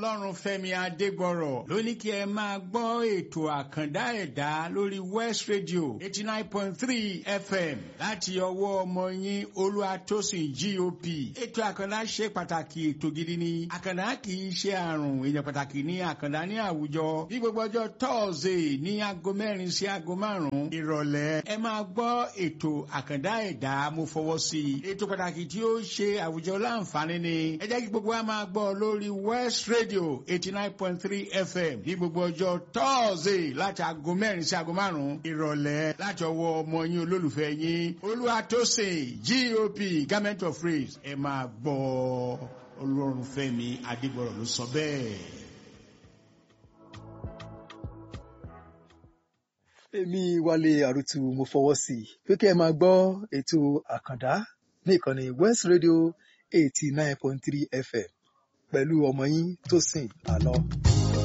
ọlọ́run fẹ́mi adégbọ̀rọ̀ ló ní kí ẹ máa gbọ́ ètò àkàndá ẹ̀dá lórí west radio eighty nine point three fm láti ọwọ́ ọmọ yín olúwatósìn gop ètò àkàndá ṣe pàtàkì ètò gidi ni àkàndá kì í ṣe àrùn èèyàn pàtàkì ní àkàndá ní àwùjọ ní gbogbo ọjọ́ tọ́ọ̀sì ní aago mẹ́rin sí aago márùn-ún ìrọ̀lẹ́ ẹ máa gbọ́ ètò àkàndá ẹ̀dá mo fọwọ́ sí i ètò pàtàkì tí ó ṣe àwùjọ láǹfààní ni ẹ jẹ́ kí gbogbo wa máa gbọ́ lórí west radio eighty nine point three fm ní gbogbo ọjọ́ tọ́ọ̀sì láti aago mẹ́rin sí aago márùn-ún ìrọ̀lẹ́ láti ọwọ́ ọmọ yín olólùfẹ́ yín olúwatósìn gop government of praise ẹ máa gbọ́ ọlọ́run fẹ́mi adégbọ̀rọ̀ ló sọ bẹ́ẹ̀. èmi wálé àrùtù mo fọwọ́ sí i pé kí ẹ máa gbọ́ ètò àkàndá ní ìkànnì west radio eighty nine point three fm pẹ̀lú ọmọ yín Tósìn Àlọ́.